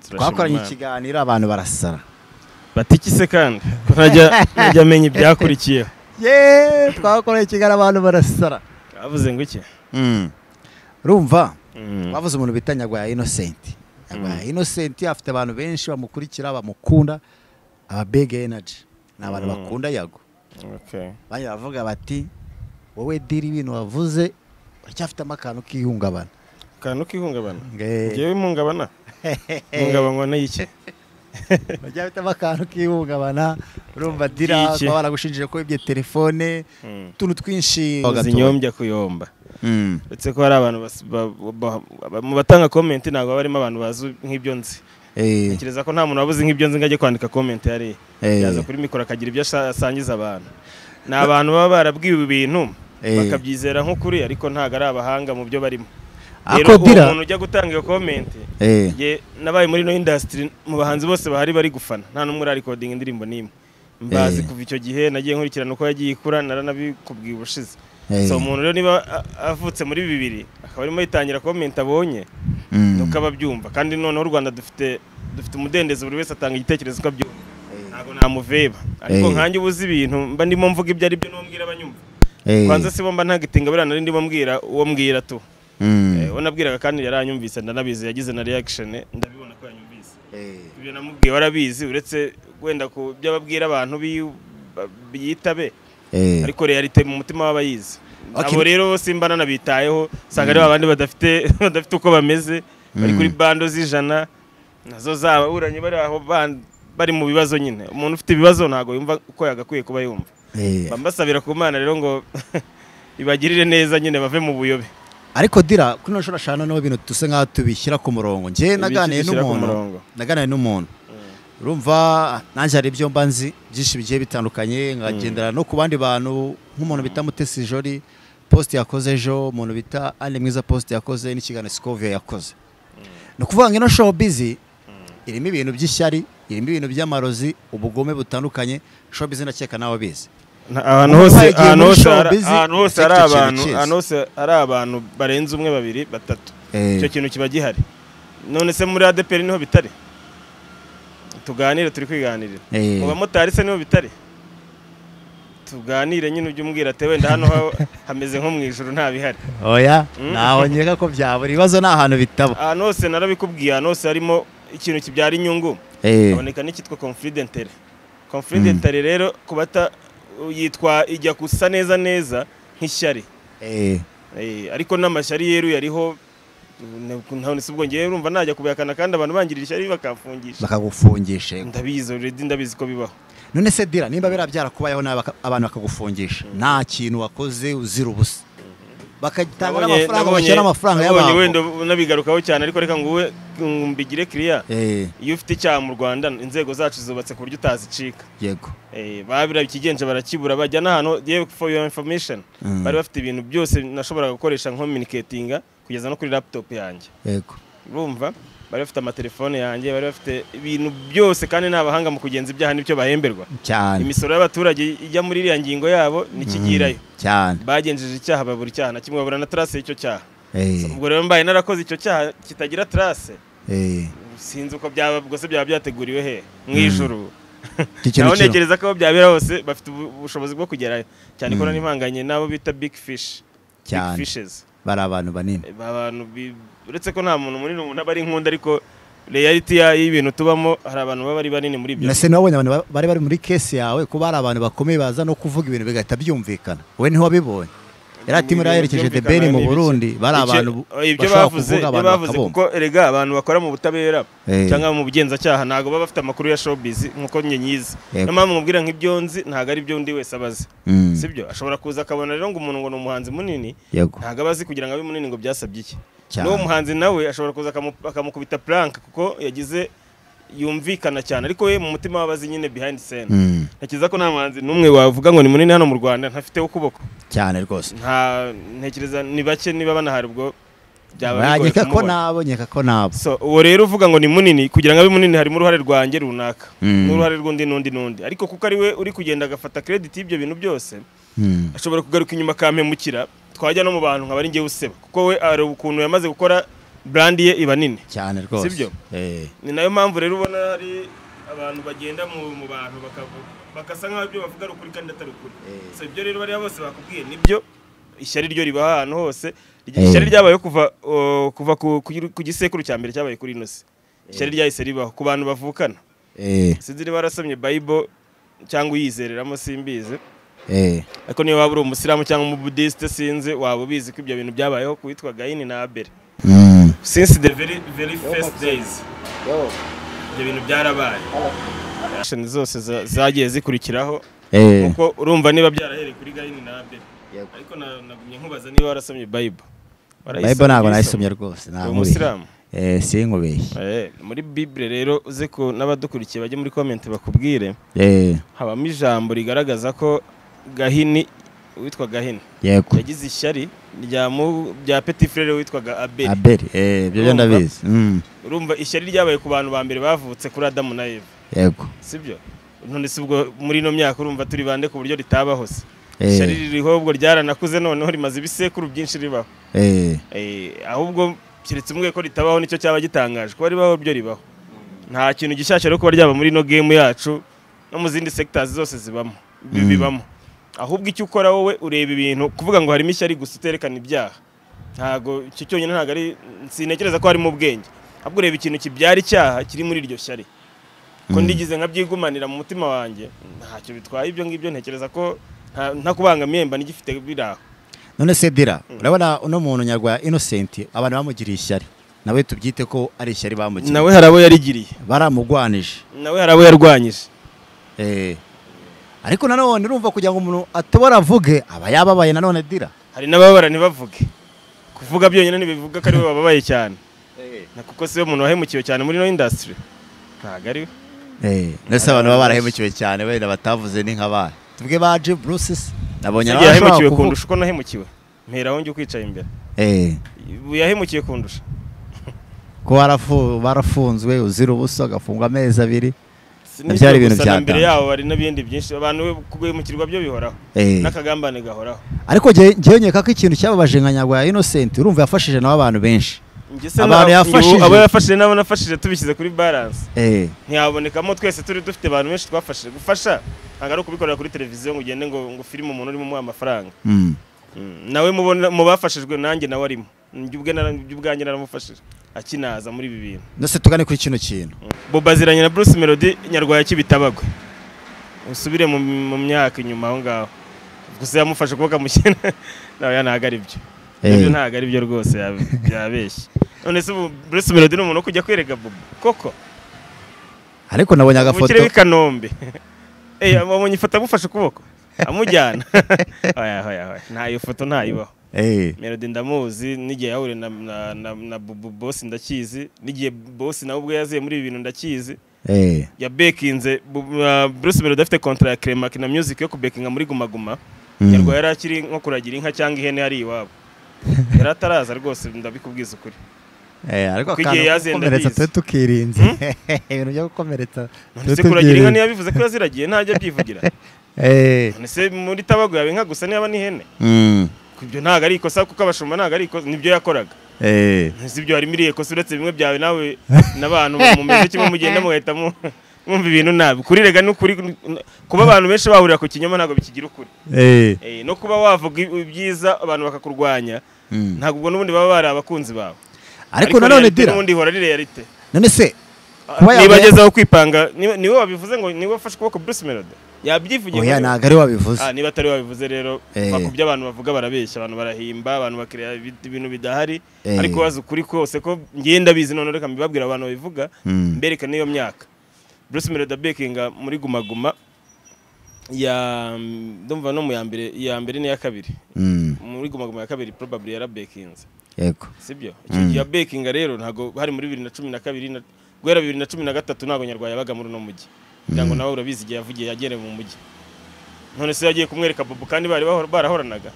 twakoranye ikiganiro abantu barasara batiki se kandi ko ntajya ntajya amenya ibyakurikiyeho yeee twakoranye ikiganiro abantu barasara bavuze ngo iki rumva Mm. bavuze umuntu bita nyagwaya inosenti nyagwaya inosenti afite abantu benshi bamukurikira bamukunda aba big energy ni abantu Mm. bakunda yago Okay. bajya baravuga bati wowe diri ibintu wavuze uracyafitemo akantu k'ihungabana akantu k'ihungabana Nge- ngewe impungabana impungabana n'iki bajya bitamo akantu k'ihungabana urumva dira Iki. kuba baragushinjije ko ibye telefone Mm. utuntu twinshi zinyombya kuyomba Mm. uretse ko hari abantu bas- ba- ba- ba- mu batanga komenti ntabwo haba harimo abantu bazi nk'ibyo nzi Eh, ntekereza ko nta muntu wabuze nk'ibyo nzi ngo ajye kwandika komenti hariya Eh. yaza kuri mikoro akagira ibyo asa- asangiza abantu ni abantu baba barabwiwe ibintu Eh. bakabyizera nk'ukuri ariko ntabwo ari abahanga mu byo barimo Ako rero uwo Dira- muntu ujya gutanga iyo komenti eh, Ye nabaye muri no industry mu bahanzi bose bahari bari gufana nta n'umwe urarekodinga indirimbo n'imwe mbazi Eh. kuva icyo gihe nagiye nkurikirana uko yagiye ikura naranabikubwiye ubushize Eh. so umuntu rero niba a- avutse muri bibiri akaba arimo yitangira komenti abonye mm. nuko aba abyumva kandi noneho u Rwanda dufite dufite umudendezo buri wese atanga igitekerezo uko abyumva ntabwo namuveba ariko Eh. nkanjye ubuze ibintu mba ndimo mvuga ibyo ari byo n'umbwira abanyumva Eh, kwanza si bo mba ntagitinga buriya nari ndimo mbwira uwo mbwira tu mm. Eh, uwo nabwiraga kandi yaranyumvise ndanabizi yagize na reaction ndabibona ko yanyumvise Eh, ibyo namubwiye warabizi uretse wenda ku byo ababwira abantu bi- ba- biyitabe eh. ariko realite mu mutima w'abayizi Okay. abo rero simba nanabitayeho usanga ari babandi badafite badafite uko bameze bari kuri bando z'ijana nazo zababuranye bari aho ba- bari mu bibazo nyine umuntu ufite ibibazo ntabwo yumva uko yagakwiye kuba yumva Eh. mba mbasabira ku mana rero ngo ibagirire neza nyine bave mu buyobe ariko dira kuri ino shuri ashana n'aho ibintu dusa nk'aho tubishyira ku murongo njye naganiye dushyira ku murongo. n'umuntu naganiye n'umuntu urumva nanjye hari ibyo mba nzi byinshi bigiye bitandukanye nkagendera no ku bandi bantu nk'umuntu bita mutesi jori posite yakoze ejo umuntu bita ane mwiza posite yakoze n'ikiganiro sikoviya yakoze ni ukuvuga ngo ino showbiz irimo ibintu by'ishyari irimo ibintu by'amarozi ubugome butandukanye showbiz ndakeka nawe bizi Na- ahantu Umuntu hose wagiye ahantu muri hose hari- showbiz, ahantu hose icyo hari kintu abantu kizi. ahantu hose hari abantu barenze umwe babiri batatu Eh. icyo kintu kiba gihari none se muri ADPR niho bitari tuganire turi kwiganirira Eh. mu bamotari se niho bitari tuganire nyine ujye umbwira ati wenda hano ha- hameze nko mu ijoro nta bihari oya Mm. ntaho nkeka ko byabura ibibazo ni ahantu bitaba ahantu hose narabikubwiye ahantu hose harimo ikintu kibyara inyungu Eh. haboneka n'icyitwa confidentary confidentary rero ku bata yitwa ijya gusa neza neza nk'ishyari Eh. Eh, ariko n'amashyari yeruye ariho ntabonetse ubwo ngewe urumva najya kubihakana kandi abantu bangirira ishyari bakamfungisha bakagufungisha yego. ndabizi already ndabizi ko bibaho none se dira nimba biriya byarakubayeho nawe baka- abantu bakagufungisha nta kintu wakoze uzira ubusa bakagitanga Nabonye- n'amafaranga nabonye- bashyira n'amafaranga nabonye wenda y'abantu unabigarukaho cyane ariko reka nguwe mbigire kiriya Eh, iyo ufite icyaha mu rwanda inzego zacu zubatse ku buryo utazicika yego Eh, babira ikigenje barakibura bajya n'ahantu yewe for your information Mm. bari bafite ibintu byose nashoboraga gukoresha nkominiketinga kugeza no kuri laptop yanjye yego urumva bari bafite amatelefone yanjye bari bafite ibintu byose kandi ni abahanga mu kugenza ibyaha n'ibyo bahemberwa cyane imisoro y'abaturage ijya muri iriya ngingo yabo nikigirayo cyane bagenjeje icyaha babura icyaha na kimwe babura na trace y'icyo cyaha Eh, ubwo rero mbaye narakoze icyo cyaha kitagira trace eh, sinzi uko byaba ubwo se byaba byateguriwe he mu ijuru iki kintu naho kiriho. ntekereza ko aho byabera hose bafite ubu- ubushobozi bwo kugerayo cyane ko nanivanganye n'abo bita big fish big Cyane. fishes bari abantu banini Eh, abantu bi- uretse ko nta muntu munini umuntu aba ari nkunda ariko reality ya- y'ibintu tubamo hari abantu baba ari banini muri ibyo nase nabonye abantu ba- bari bari muri kesi yawe kuba hari abantu bakomeye baza no kuvuga ibintu bigahita byumvikana we ntiwabibonye yari ati Ibintu muraherekeje byumvikana the ben mu n'ibiki. burundi bari Icyo- abantu ibyo bashobora bavuze kuvuga ibyo abantu bavuze bakabumva kuko erega abantu bakora mu butabera Eh. cyangwa mu bugenzacyaha ntabwo baba bafite amakuru ya showbiz nkuko njye nyizi Yego. niyo mpamvu mubwira nk'ibyo nzi ntabwo ari byo undi wese abazi Mm. sibyo ashobora kuza akabona rero ngo umuntu ngo ni umuhanzi munini yego ntabwo aba azi kugira ngo abe munini ngo byasabye iki Cyane. n'uwo muhanzi nawe ashobora kuza akamu- akamukubita puranka kuko yagize yumvikana cyane ariko we mu mutima we aba azi nyine behind scene Mm. ntekereza ko nta muhanzi n'umwe wavuga ngo ni munini hano mu rwanda ntafiteho ukuboko cyane rwose nta ntekereza ni bake niba banahari ubwo byaba bigoye nkeka ko kumubona. nabo nkeka ko nabo So, uwo rero uvuga ngo ni munini kugira ngo abe munini harimo uruhare rwanjye runaka Mm. n'uruhare rw'undi n'undi n'undi ariko kuko ari we uri kugenda agafata credit y'ibyo bintu byose Mm. ashobora kugaruka inyuma akampemukira twajya no mu bantu nkaba ari njyewe useba kuko we hari ukuntu yamaze gukora burandi ye iba nini cyane rwose Sibyo? Eh. ni nayo mpamvu rero ubona hari abantu bagenda mu mu bantu bakavu- bagasa nk'aho ibyo bavuga ari ukuri kandi atari ukuri Eh. so ibyo rero bariya bose bakubwiye nibyo ishyari ryo riba ahantu hose Iryo Eh. ishyari ryabayeho kuva uh, kuva ku- ku- ku gisekuru cya mbere cyabaye kuri inosi ishyari ryahise ribaho ku bantu bavukana Eh. sinzi niba warasomye bible cyangwa uyizereramo simbizi Eh. ariko niba waba uri umusilamu cyangwa umubudisite sinzi waba ubizi ko ibyo bintu byabayeho ku witwa gayini na abeli Mm. since the very very first days ibyo bintu byarabaye Actions zose za- zagiye zikurikiraho Eh. kuko urumva niba byarahereye kuri gayini na abeli Yego. ariko na- nagumye nkubaza niba warasomye bible Warayisomye? Bible ntabwo nayisomye rwose Uri ntabwo umusilamu eh sinkubeshye Eh, muri bible rero uze ko n'abadukurikiye bajye muri comment bakubwire eh habamo ijambo rigaragaza ko gahini witwa gahini yego yagize ishyari rya mu- rya petit frere witwaga abeli abeli eh ibyo byo Urumva? ndabizi Mm. urumva ishyari ryabaye ku bantu ba mbere bavutse kuri adamu na eva yego sibyo none si ubwo muri ino myaka urumva turi bande ku buryo ritabaho se Eh. ishyari ririho ubwo ryaranakuze noneho rimaze ibisekuru byinshi ribaho eh Eh, ahubwo keretse umwe ko ritabaho nicyo cyaba gitangaje kuba ribaho ryo ribaho nta kintu gishyashya rero kuba ryaba muri ino game yacu no mu zindi sectors zose zibamo bi- bibamo ahubwo icyo ukora wowe ureba ibintu kuvuga ngo harimo ishyari gusa uterekana ibyaha ntago icyo cyonyine ntago ari sinekereza ko harimo ubwenge ahubwo ureba ikintu kibyara icyaha kiri muri iryo shyari ko ndigize nkabyigumanira mu mutima wanjye ntacyo bitwaye ibyo ngibyo ntekereza ko nta- ntakubangamiye mba nigifite biraho none se dira urabona uno muntu nyarwa innocent abantu bamugiriye ishyari nawe tubyite ko ari ishyari bamugiriye nawe hari abo yarigiriye baramugwanije nawe hari abo yarwanyije eh ariko nanone urumva kugira ngo umuntu atobora avuge aba yababaye nanone dira hari n'ababara ntibavuge kuvuga byonyine ntibivuga ko ariwe bababaye cyane Na kuko siwe umuntu wahemukiwe cyane muri ino indasitiri ntabwo ari we eh ndetse abantu baba barahemukiwe cyane wenda batavuze ni nk'abana tubwe ba Jim Bruce se, nabonye Yagiye nawe yahemukiwe ashobora kundusha kuvuga uko nahemukiwe mperaho njya ukwicaye imbere eh ubu yahemukiye kundusha ko barafu- barafunzwe uzira ubusa agafungwa amezi abiri Sinibyo Byari ibintu gusa, na mbere byatanga. yabo hari n'ibindi byinshi abantu kuguhemukirwa byo bihoraho eh n'akagambane gahoraho ariko ngewe ngewe nkeka ko ikintu cyababaje nka nyarwa ya innocent urumva yafashije nawe abantu benshi Njye se Abantu na- yafashije. njye abo yafashije n'abo nafashije tubishyize kuri balance eh ntiyabonekamo twese turi dufite abantu benshi twafashije gufasha ntabwo ari ukubikorera kuri televiziyo ngo ugende ngo ngo firime umuntu urimo umuha amafaranga mm. Mm, nawe mubona mu bafashijwe nanjye nawe arimo njye ubwe nara- njye ubwanjye naramufashije akinaza muri ibi bintu ndetse tugane kuri kino kintu boba aziranye na bruce melody nyarwaya kibitabagwe usubire mu, mu myaka inyuma aho ngaho gusa yamufashe ukuboko amushyira nawe ntabwo ari byo Eh. ibyo ntabwo ari byo rwose yabe- byabeshye none se ubu bruce melody ni umuntu wo kujya kwereka bobo koko ariko nabonye agafoto ubukire b'i kanombe Eh, wabonye ifoto amufashe ukuboko amujyana Oya, oya, oya. ntayo foto ntayibaho eh Melody ndamuzi n'igihe yahuriye na, na, na, na Bubu Boss ndakizi n'igihe Boss nawe ubwo yaziye muri ibi bintu ndakizi eh yabekinze Bu- uh, Bruce Melody afite kontra ya Clemark na Music yo kubekinga muri Guma Guma Mm. nyarwa yari akiri nko kuragira inka cyangwa ihene yari iwabo yari ataraza rwose ndabikubwiza ukuri eh ariko Kuko igihe akantu ko yazenda gukomeretsa abizi. tube tukirinze ibintu byo gukomeretsa none se kuragira inka niyo yabivuze ko yaziragiye ntajya abyivugira eh none se muri tabago yaba inka gusa niyaba n'ihene mm. ibyo ntabwo ari ikosa kuko abashumba ntabwo ari ikosa nibyo yakoraga eh sibyo harimo iriye kosa uretse bimwe byawe nawe n'abantu mumeze kimwe mugenda mugahita mu- mwumva ibintu nabi kuri rega n'ukuri kuba abantu benshi bahurira ku kinyoma ntabwo bikigira ukuri eh Eh, no kuba wavuga i- ibyiza abantu bakakurwanya mm. ntabwo ubwo n'ubundi baba bari abakunzi bawe ariko nanone reality dira n'ubundi ihora ari realite none se Kuba niba yabaye- agezeho kwipanga niwe niwe wabivuze ngo niwe wafashe ukuboko Bruce Melody yabyivugiye muri oya we. ntabwo ari wabivuze Ah, niba atari wabivuze rero Eh. bakubye abantu bavuga barabeshya abantu barahimba abantu bakira ibintu bidahari Eh. ariko wazi ukuri kose ko ngenda bizi none reka mbibabwira abantu babivuga Mm. mbereka n'iyo myaka Bruce Melody Bekinga muri Guma Guma ya ndumva no mu ya mbere iya mbere n'iya kabiri mm. muri Guma Guma ya kabiri probably yarabekinze yego sibyo icyo gihe bekinga rero ntabwo hari muri bibiri na cumi na kabiri na- guhera bibiri na cumi na gatatu ntabwo nyarwaya yabaga muri uno mujyi kugira ngo nawe urabizi igihe yavugiye yagereye mu mujyi none se yagiye kumwereka bobo kandi bari bahora- barahoranaga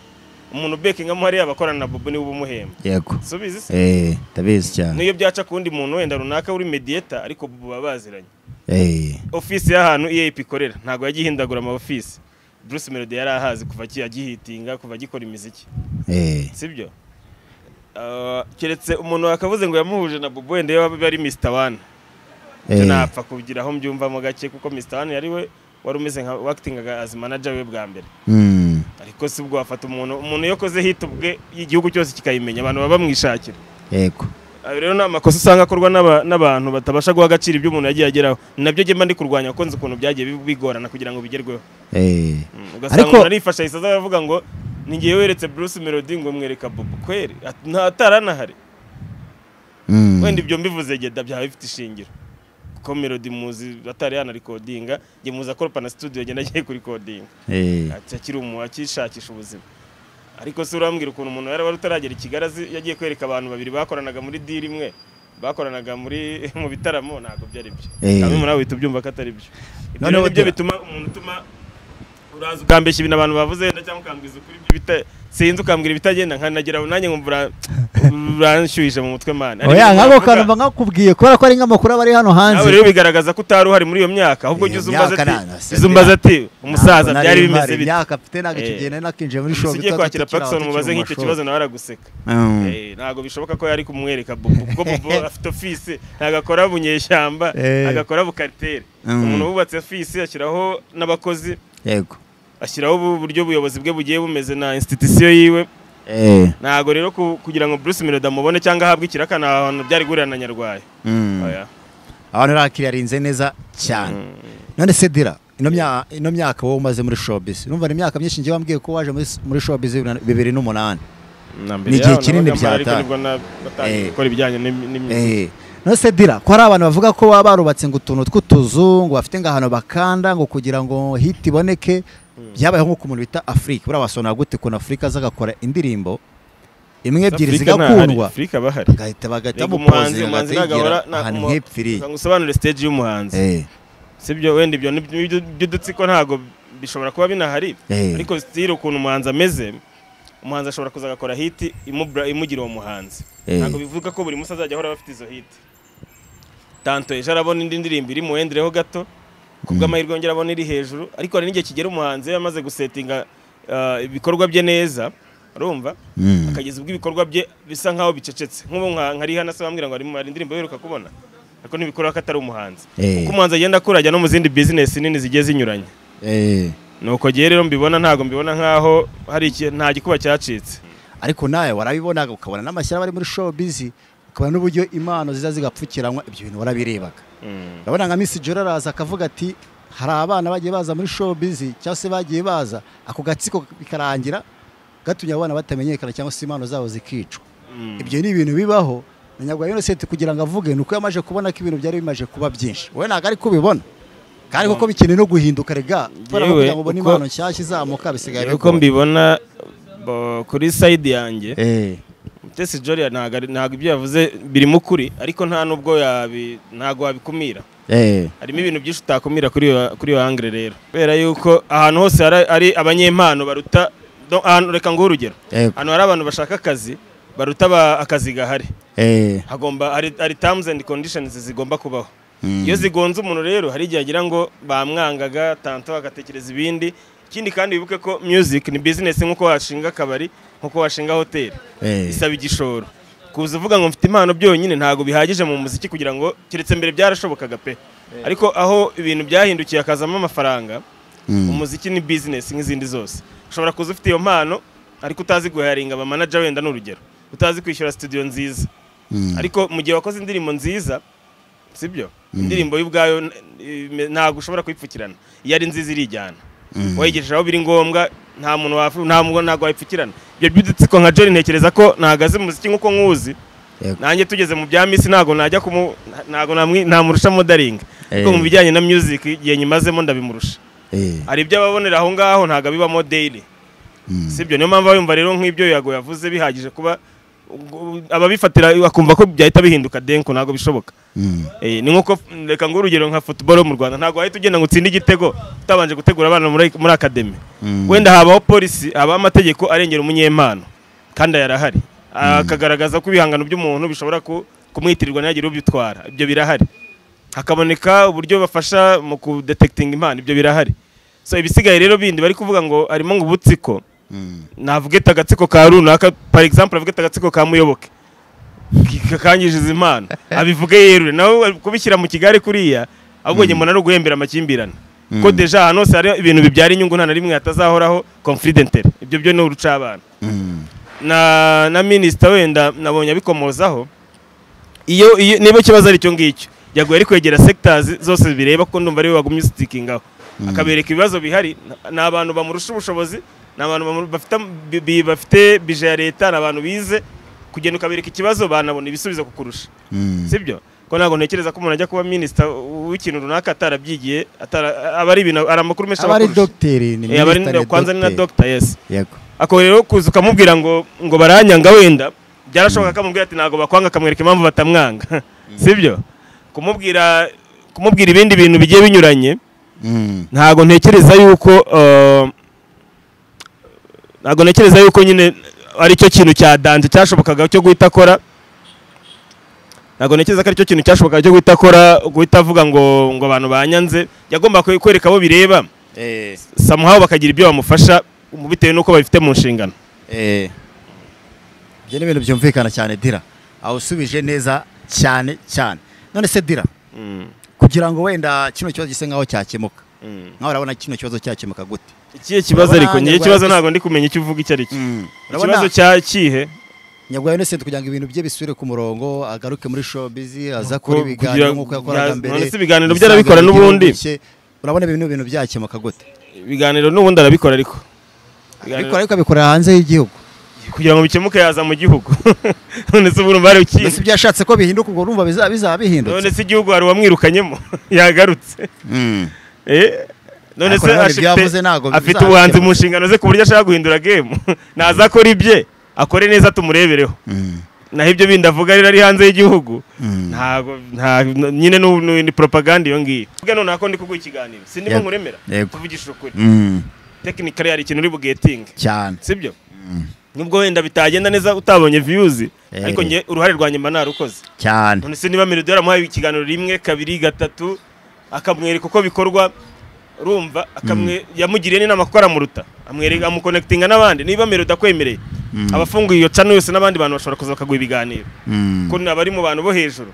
umuntu bekinga amuhariye abakorana na bobo niwe uba umuhemba yego si ubizi se eh ndabizi cyane n'iyo byaca ku wundi muntu wenda runaka uri mediyeta ariko bobo baba baziranye eh ofisi y'ahantu EAP ikorera ntabwo yagihindagura ama ofisi Bruce Melody yari ahazi kuva agihitinga kuva agikora imiziki eh sibyo Ah, keretse umuntu wakavuze ngo yamuhuje na bubu wenda yaba ari misita wana ibyo napfa kugira aho mbyumvamo gake kuko misita wana yari we wari umeze nka wakitingaga azi manager we bwa mbere Mm. ariko si bwo wafata umuntu umuntu iyo akoze hit ubwe igihugu cyose kikayimenya abantu baba bamwishakira yego ayo rero ni amakosa usanga akorwa n'aba- n'abantu batabasha guha agaciro ibyo umuntu yagiye ageraho nabyo njye mba ndi kurwanya kuko nzi ukuntu byagiye bi- bigorana kugira ngo bigerweho Eh. Mm, ugasanga Ariko- umuntu arifasha ahise aza aravuga ngo ni ngewe weretse Bruce Melody ngo mwereka Bobo kweri At- nta ataranahari Mm. wenda ibyo mbivuze geda byaba bifite ishingiro kuko Melody muzi atari yanarikodinga njye muzi akorpana studio agenda agiye kurikodinga Eh. ati akiri umu akishakisha ubuzima ariko si urambwira ukuntu umuntu yari wari utaragera i kigali azi- yagiye kwereka abantu babiri bakoranaga muri diri imwe bakoranaga muri mu bitaramo ntabwo byari byo Eh. kamwe muri abo bihita ubyumva ko atari byo ibyo Noneho ni byo gira- bituma umuntu utuma uraza ukambeshya ibintu abantu bavuze wenda cyangwa ukambwiza ukuri ibyo bita sinzi ukambwira ibitagenda nkanagera aho nanjye nkumva ura- uranshyuhije mu mutwe mana Hari oya ibintu nk'ako bavuga, kantu mba nkakubwiye kubera ko ari nk'amakuru aba ari hano hanze nawe rero bigaragaza ko utari uhari muri iyo myaka ahubwo jya Iyo uzumbaza ati myaka nana, jya uzumbaza ati umusaza Ntabwo nari byari mpari bimeze bite imyaka mfite ntabwo icyo Eh. gihe nari nakinjiye muri Umuntu shopu ugiye kwakira Paxson mubaze nk'icyo kibazo nawe araguseka Eh, ntabwo bishoboka ko yari kumwereka Bobo kuko Bobo afite ofisi ntabwo akora bunyeshyamba Eh. agakora bukaritere Mm. umuntu wubatse ofisi ashyiraho n'abakozi yego ashyiraho ubu buryo ubuyobozi bwe bugiye bumeze na institution yiwe Eh. ntabwo rero ku- kugira ngo Bruce Melody amubone cyangwa ahabwe ikiraka ni ahantu byari guhurira na Nyarwayo Mm. Oya. abantu bakiriya arinze neza cyane none se dira ino mya- ino myaka wowe umaze muri showbiz numva ni imyaka myinshi ngewe wambwiye ko waje muri- muri showbiz bibiri na- bibiri n'umunani Na mbere Ni igihe yaho kinini nabaga mpari, ariko byataye. nibwo na- batangiye Eh. gukora ibijyanye n'im- n'imyuga Eh, none se dira ko hari abantu bavuga ko baba barubatse ngo utuntu tw'utuzu ngo bafite ngo ahantu bakanda ngo kugira ngo hiti iboneke byabayeho nk'uko umuntu bita afurika buriya wasonora gute ukuntu afurika aza agakora indirimbo imwe ebyiri Afurika nahari, zigakundwa Afurika bahari agahita bagahitamo Yego, umuhanzi pozinga umuhanzi ntabwo agahigira ahora ahantu umu- nk'ipfiriye ngo usobanure stage y'umuhanzi Eh, sibyo wenda ibyo by'udutsiko ntabwo bishobora kuba binahari Eh. ariko sitire ukuntu umuhanzi ameze umuhanzi ashobora kuza agakora hiti imubra- imugira uwo muhanzi Eh. ntabwo bivuga ko buri munsi azajya ahora bafite izo hiti tanto ejo arabona indi ndirimbo iri muwendereho gato ku bw'amahirwe yongera abona iri hejuru ariko hari n'igihe kigera umuhanzi iyo amaze gusetinga ah, ibikorwa bye neza urumva Mm. akageza ubwo ibikorwa bye bisa nk'aho bicecetse nk'ubu nka nka Rihanna se bambwira ngo ari mu- hari indirimbo aheruka kubona ariko ntibikorwa ko atari umuhanzi Eh. kuko umuhanzi agenda akura ajya no mu zindi bizinesi nini zigiye zinyuranye eh. nuko ngewe rero mbibona ntabwo mbibona nk'aho hari iki- nta gikuba cyacitse ariko nawe warabibona ukabona n'amashyamba ari muri showbiz ukabona n'uburyo impano ziza zigapfukiranwa ibyo bintu warabirebaga Mm. urabona nka misi jora araza akavuga ati hari abana bagiye baza muri showbiz cyangwa se bagiye baza ako gatsiko bikarangira gatumye abana batamenyekana cyangwa se impano zabo zikicwa Mm. ibyo ni ibintu bibaho na nyarwanda Innocent kugira ngo avuge ni uko yamaze kubona ko ibintu byari bimaze kuba byinshi we ntabwo ari kubibona kandi kuko bikeneye no guhinduka rega kubera ko Yewe, kugira ngo ubone uko- impano nshyashya izamuka bisigaye uko bigoye. mbibona bo- kuri sayidi yanjye Eh, mutesi jori ntabwo ari- ntabwo ibyo yavuze birimo ukuri ariko nta nubwo yabi ntabwo wabikumira eh, harimo ibintu byinshi utakumira kuri iyo kuri iyo angire rero kubera yuko ahantu hose hari- ari abanyempano baruta do- ahantu reka nguhe urugero yego, ahantu hari abantu bashaka akazi baruta aba- akazi gahari eh, hagomba hari hari terms and conditions zigomba kubaho Mm. iyo zigonze umuntu rero hari igihe agira ngo bamwangaga tanto agatekereza ibindi ikindi kandi wibuke ko music ni business nk'uko washinga akabari nk'uko washinga hoteli eh. isaba igishoro kuza uvuga ngo mfite impano byonyine ntabwo bihagije mu muziki kugira ngo keretse mbere byarashobokaga pe ariko aho ibintu byahindukiye hakazamo amafaranga Mm. umuziki ni business nk'izindi zose ushobora kuza ufite iyo mpano ariko utazi guharinga abamanaja wenda ni urugero utazi kwishyura studio nziza Mm. ariko mu gihe wakoze indirimbo nziza sibyo indirimbo y'ubwayo n- ime- ntabwo ushobora kuyipfukirana iyo ari nziza irijyana wayigejeje aho biri ngombwa nta muntu wafu- nta muntu ntabwo wayipfukirana ibyo by'udutsiko nka Johnny ntekereza ko nahagaze mu muziki nk'uko nkuzi Yego. nanjye tugeze mu bya misi ntabwo najya kumu ntabwo namwi- namurusha modaringa ariko Eh. mu bijyanye na music igihe nyimazemo ndabimurusha Eh, hari ibyo ababonera aho ngaho ntabwo bibamo daily Mm. sibyo niyo mpamvu yumva rero nk'ibyo yago yavuze bihagije kuba u- u- ababifatira bakumva ko byahita bihinduka denko ntabwo bishoboka mm. Eh, ni nkuko reka ngo urugero nka football yo mu Rwanda ntabwo wahita ugenda ngo utsinde igitego utabanje gutegura abana muri muri academy Mm. wenda habaho polisi habaho amategeko arengera umunyempano kandi aya arahari akagaragaza ko ibihangano by'umuntu bishobora ku- kumwitirirwa ntihagire ubyitwara ibyo birahari hakaboneka uburyo bafasha mu kudetekitinga impano ibyo birahari so ibisigaye rero bindi bari kuvuga ngo harimo ngo ubutsiko navuga ita agatsiko ka runaka par exemple avuga ita agatsiko ka muyoboke kakangiriza impano abivuge yerure nawe kubishyira mu kigali kuriya ahubwo nyuma ari uguhembera amakimbirane ko deja ahantu hose hari ibintu bibyara inyungu nta na rimwe hatazahoraho confidentele ibyo byo ni urucabana na na minisita wenda nabonye abikomozaho iyo iyo niba ikibazo ari icyo ngicyo yaguye ari kwegera sectors zose bireba ko ndumva ariwe wagumye usitikingaho akabereka ibibazo bihari ni abantu bamurusha ubushobozi ni abantu bafite bi- bafite bije ya leta ni abantu bize kugenda ukabereka ikibazo banabona ibisubizo kukurusha sibyo ko ntabwo ntekereza ko umuntu ajya kuba minisita w'ikintu runaka atarabyigiye atara- aba ari ibintu ari amakuru menshi aba ari abakurusha. dogiteri ni Eh, aba ari minisitiri ni kwanza ni na dogiteri dogita yesi yego ako rero kuza ukamubwira ngo ngo baranyanga wenda byarashoboka ko amubwira ati ntabwo bakwanga akamwereka impamvu batamwanga sibyo kumubwira kumubwira ibindi bintu bigiye binyuranye Mm. ntabwo ntekereza yuko eh, ntabwo ntekereza yuko nyine aricyo kintu cya danze cyashobokaga cyo guhita akora ntabwo ntekereza ko aricyo kintu cyashobokaga cyo guhita akora guhita avuga ngo ngo abantu banyanze yagomba kwe- kwereka abo bireba Eh, samuhaho bakagira ibyo bamufasha bitewe n'uko babifite mu nshingano eh. ibyo ni ibintu byumvikana cyane dira aho usubije neza cyane cyane none se dira kugira ngo wenda kino kibazo gise nkaho cyakemuka nkaho urabona kino kibazo cyakemuka gute ikihe kibazo ariko Urabona ngiye ikibazo Nyarwanda- ntabwo ndi kumenya icyo uvuga icyo ari cyo urabona ikibazo cya kihe nyabwayo nese kugira ngo ibintu bye bisubire ku murongo agaruke muri showbiz aza Ko- kugira- kuri ibiganiro nk'uko yakoraga ya- mbere none se ibiganiro bye usanga arabikora bigira n'ubundi? ubuke. urabona ibintu ibintu byakemuka gute ibiganiro n'ubundi arabikora ariko Ibiganiro- ariko ariko abikorera hanze y'igihugu kugira ngo bikemuke yaza mu gihugu none se ubu bari ukiye mbese ibyo yashatse ko bihinduka ubwo urumva biza- bizaba none bihindutse se igihugu hari uwamwirukanyemo yagarutse Mm. Eh, none se Akora hano afite- ibyavuze ntabwo afite bizakemuka. ubuhanzi mu nshingano ze ku buryo ashaka guhindura game nazakora ibye akore neza tumurebereho Mm. naho ibyo bindi avuga rero ari hanze y'igihugu Mm. ntabwo nta nyine nu- nu- ni propaganda iyo ngiyo ubwo none ako ndi kuguha ikiganiro sindimo Yego. nkuremera Yego. kuvugisha ukuri Mm. tekinikari hari ikintu uri bugetinge cyane sibyo nubwo wenda bitagenda neza utabonye viyuzi Eh. ariko njye uruhare rwa nyuma narukoze cyane none se niba miliyoni yaramuhaye ikiganiro rimwe kabiri gatatu akamwereka uko bikorwa urumva akamwe yamugiriye n'inama kuko aramuruta amwereka amukonekitinga n'abandi niba miliyoni akwemereye Mm. abafunguye iyo cano yose n'abandi bantu bashobora kuza bakaguha ibiganiro Mm. kuko abari mu bantu bo hejuru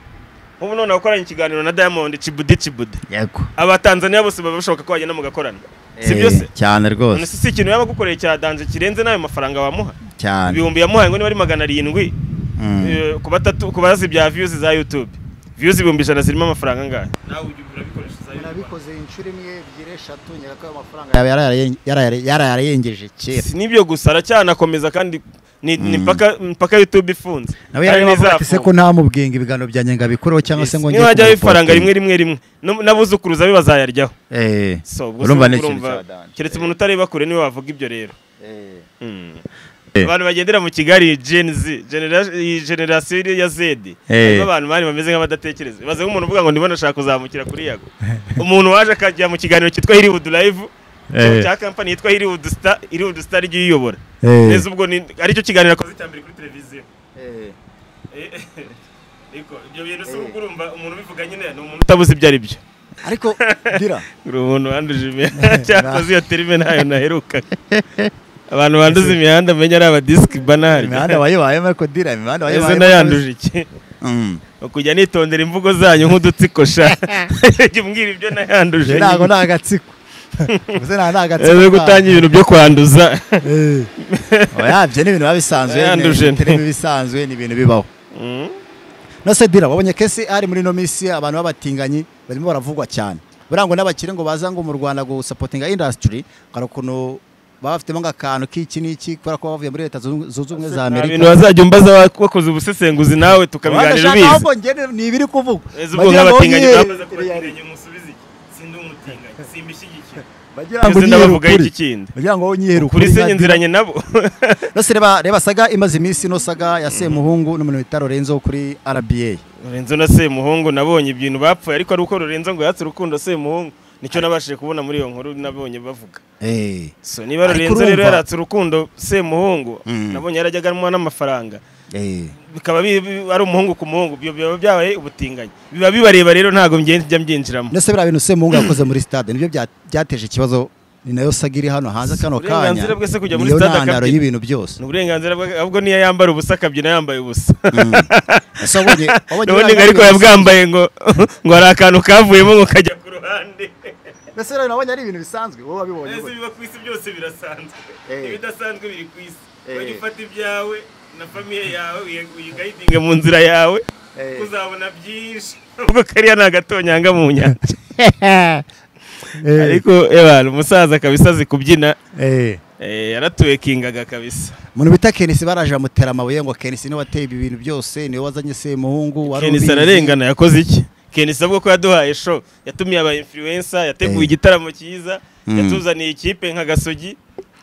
nk'ubu none wakoranye ikiganiro na diamond cibudi cibudi yego abatanzaniya bose baba bashobora ko wagenda mugakorana si Eh, byo se cyane none rwose se si ikintu yaba agukoreye cya danje kirenze n'ayo mafaranga wamuha cyane ibihumbi yamuhaye ngo niba ari magana arindwi Mm. eh, ku batatu ku bazi bya viyuzi za yutube viyuzi ibihumbi ijana zirimo amafaranga angahe nawe ujya urabikoresha za YouTube. nabikoze inshuro imwe ebyiri eshatu nyereka ayo mafaranga yarayarengeje kera si n'ibyo gusa aracyanakomeza kandi ni ni mpaka mpaka yutube ifunze nawe Kandi yareba ati se ntizafunga. ko ntamubwinga ibiganiro byanjye ngo abikoreho cyangwa se Yes, ngo niba hajyaho ifaranga rimwe kumupotera. rimwe rimwe n'ab- n'abuzukuruza be bazayaryaho Eh, so ubwo urumva se ni ikintu urumva, cya danje. keretse umuntu utareba kure niwe wavuga ibyo rero Eh, Mm. Eh. abantu bagendera mu kigali gen z genera- iyi generasiyo iri ya z Eh. harimo abantu bari bameze nk'abadatekereza baze nk'umuntu uvuga ngo ndimo ndashaka kuzamukira kuri yago umuntu waje akajya mu kiganiro cyitwa hiriwudu live Eh. cya kampani yitwa hiriwudu star hiriwudu star igiye uyiyobora Eh. neza ubwo ni aricyo kiganiro akoze cya mbere kuri televiziyo eh, Eh, eh. ariko ibyo bintu si ubwo urumva umuntu ubivuga nyine ni umuntu utabuze ibyo ari byo ariko dira uri umuntu wanduje imihanda cyakoze iyo terime ntayo naherukaga abantu banduza imihanda menya ari abadisiki banari imihanda wayibayemo ariko dira imihanda ese wayibayemo nayanduje iki Mm. Ni ukujya nitondera imvugo zanyu nk'udutsiko sha jya umbwira ibyo nayanduje Je ntago ni agatsiko Ubuze nta- nta agatsiko ese ntabwo. gutangira ibintu byo kwanduza Eh. Oya, ibyo ni ibintu biba bisanzwe ni- Yanduje. ni terimi bisanzwe ni ibintu bibaho Mm. nose dira wabonye kesi ari muri ino minsi abantu b'abatinganyi barimo baravugwa cyane buriya ngo n'abakire ngo baza ngo mu rwanda gusapotinga indasitiri hari ukuntu baba bafitemo nk'akantu k'iki n'iki kubera ko baba bavuye muri leta zunze zunze ubumwe nta za amerika bintu wazajya umbaza wa- wakoze ubusesenguzi nawe tukabiganira Wadashaka bize ahubwo njye ni ibiri kuvugwa ese ubwo Bagira ngo nk'abatinganyi nyine- bakoze ku batinganyi musubize iki sindi umutinganyi simbishyigikira bagira ngo Ese nyihera ndabavugaho ukuri. iki kindi? bagira ngo nyihera kuri ukuri se nka- nziranye nabo Nose reba reba saga imaze iminsi ino saga ya Semuhungu n'umuntu bita Lorenzo wo kuri RBA Lorenzo na Semuhungu nabonye ibintu bapfuye ariko ari uko Lorenzo ngo yatse urukundo Semuhungu nicyo nabashije kubona muri iyo nkuru nabonye bavuga eh so niba Ariko Lorenzo rero urumva- yaratse urukundo Semuhungu Mm. nabonye yarajyaga amuha n'amafaranga eh bikaba bi- bi- ari umuhungu ku muhungu ibyo biba byabaye ubutinganyi biba bibareba rero ntabwo njye njya mbyinjiramo Nose biriya bintu Semuhungu yakoze muri stade nibyo bya- byateje ikibazo ni nayo saga iri hano hanze kano kanya Uburenganzira bwe se kujya muri niyo stade ntandaro akabyina. y'ibintu byose ni uburenganzira bwe ahubwo niyo yambara ubusa akabyina yambaye ubusa ese wabonye wabonye ubundi uriya ariko mwanya yabwambaye ngo ngo hari akantu kavuyemo ngo kajya ku ruhande mbese rero nabonye ari ibintu bisanzwe wowe wabibonye mbese gute? biba ku isi byose birasanzwe Eh. ibidasanzwe biri ku isi Eh. wajya ufata ibyawe na famiye yawe uyi- uyigayidinge mu nzira yawe Eh. uzabona byinshi ubwo kariya ni agatonyanga mu nyanja Eh, ariko ebana umusaza kabisa azi kubyina eh. eh, yaratuwekingaga kabisa umuntu bita kenisi baraje bamutera amabuye ngo kenisi niwe wateye ibi bintu byose niwe wazanye semuhungu wari kenisi ubizi." ararengana yakoze iki kenisi avuga ko yaduhaye show yatumiye aba influencer yateguye Eh. igitaramo cyiza Mm. yatuzaniye ikipe nka gasogi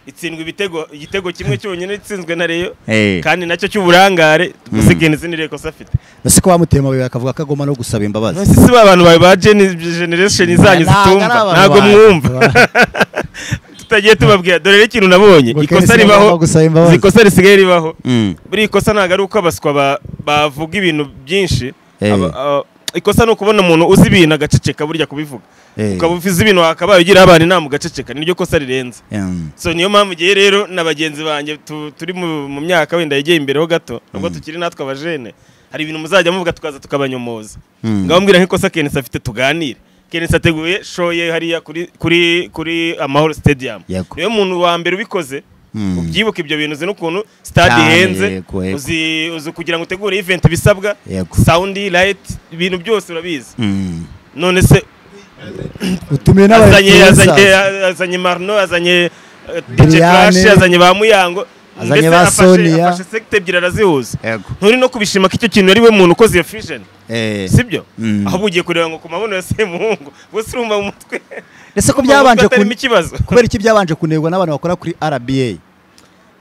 itsindwa ibitego igitego kimwe cyonyine itsinzwe na reyo Eh. kandi nacyo cy'uburangare gusa Mm. kenisi ni rekosa afite mbese ko bamuteye amabuye bakavuga ko agomba no gusaba imbabazi nasi si ba bantu bawe ba geni- generation zanyu Ntabwo ari zitumva abantu ntabwo banyu. mwumva tutagiye tubabwira dore rero ikintu nabonye Ngo ikosa Kenisi ribaho agomba gusaba imbabazi. ikosa risigaye ribaho Mm. buriya ikosa ntabwo ari uko abaswa ba- bavuga ibintu byinshi Eh. Aba- aba- ikosa ni ukubona umuntu uzi ibintu agaceceka burya kubivuga Eh. ukaba uzi ibintu wakabaye ugira abana inama ugaceceka niryo kosa rirenze Mm. so niyo mpamvu igihe rero na bagenzi banjye tu- turi mu mu myaka wenda yegeye imbereho gato nubwo tukiri natwe abajene hari ibintu muzajya muvuga tukaza tukabanyomoza Mm. ngaho mbwira nk'ikosa kenesi afite tuganire kenesi ateguye show ye hariya kuri kuri kuri amahoro stadium Yego. niwe muntu wa mbere ubikoze Mm. ubyibuke ibyo bintu uzi n'ukuntu stade Cyane, ihenze yego, yego. uzi uzi kugira ngo utegure event bisabwa Yego. sound light ibintu byose urabizi Mm. none se utumiye azanye n'abayobozi azanye azanye marno azanye eh, DJ Brian. Clash azanye ba muyango Azanye ndetse ba afashe- Sonia. afashe sekte ebyiri arazihuza yego nturi no kubishima ko icyo kintu ari we muntu ukoze iyo fusion Eh. sibyo Mm. ahubwo ugiye kureba ngo ku mabono ya semuhungu gusa urumva mu mutwe ese ko urumva mu byabanje mutwe atarimo kun- ikibazo kubera iki byabanje kunegwa n'abantu bakora kuri RBA